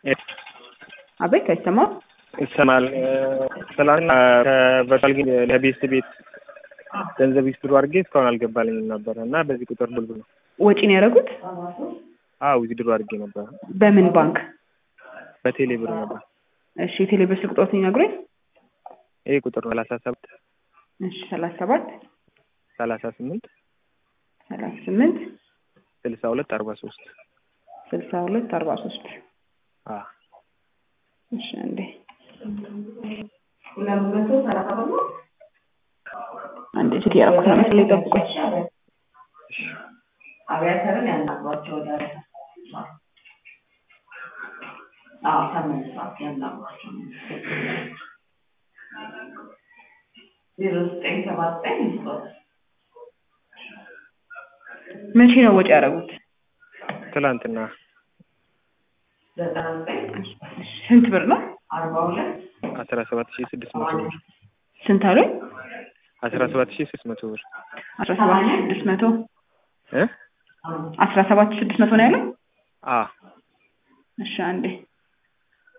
አቤት አይሰማም? ይሰማል። ትናንትና ከበታል ግን ለቤት ቤት ገንዘብ ይስጥሩ አድርጌ እስካሁን አልገባልኝም ነበረ እና በዚህ ቁጥር ብልብ ነው ወጪ ነው ያደረጉት? አዎ ዊዝድሮ አድርጌ ነበረ በምን ባንክ? በቴሌ ብር ነበር። እሺ የቴሌ ብር ስልክ ቁጥሮት ይነግሩኝ። ይሄ ቁጥር ነው ሰላሳ ሰባት እሺ ሰላሳ ሰባት ሰላሳ ስምንት ሰላሳ ስምንት ስልሳ ሁለት አርባ ሶስት ስልሳ ሁለት አርባ ሶስት እሺ እንዴ አንዴ ስልክ ያደረኩት ነው መሰለኝ ጠብቁኝ። አብያተርን ያናግሯቸው ወደ አዎ ተመልሷል። ያናግሯቸው ዜሮ ዘጠኝ ሰባት ዘጠኝ መቼ ነው ወጪ ያደረጉት? ትላንትና ዘጠና ዘጠኝ ስንት ብር ነው? አርባ ሁለት አስራ ሰባት ሺህ ስድስት መቶ ብር ስንት አሉኝ? አስራ ሰባት ሺህ ስድስት መቶ ብር አስራ ሰባት ሺህ ስድስት መቶ እ አስራ ሰባት ሺህ ስድስት መቶ ነው ያለው? አ እሺ አንዴ